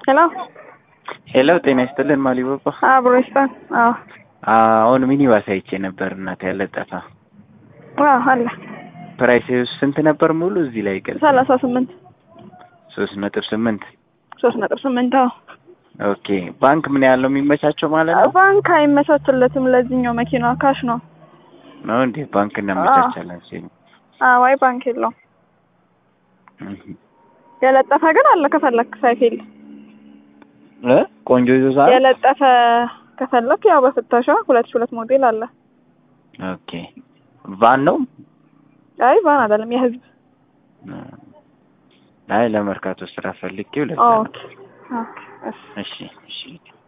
ሄሎ ሄሎ ጤና ይስጥልን ማሊባባ። አብሮ ይስጣል። አዎ አሁን ሚኒባስ አይቼ ነበር እናት ያለጠፋ አዎ አለ ፕራይስ ስንት ነበር ሙሉ እዚህ ላይ ገልጽ ሰላሳ ስምንት ሶስት ነጥብ ስምንት ሶስት ነጥብ ስምንት አዎ ኦኬ ባንክ ምን ያህል ነው የሚመቻቸው ማለት ነው ባንክ አይመቻችለትም ለዚህኛው መኪና ካሽ ነው ነው እንዴ ባንክ እናመቻቻለን ሲሉ አዎ አይ ባንክ የለውም የለጠፈ ግን አለ ከፈለክ ሳይፌል እ ቆንጆ ይዞታ የለጠፈ ከፈለክ ያው በፍተሻ ሁለት ሺህ ሁለት ሞዴል አለ ኦኬ ቫን ነው አይ ቫን አይደለም የህዝብ አይ ለመርካቶ ስራ ፈልጌው ለዛ ነው ኦኬ ኦኬ እሺ እሺ እሺ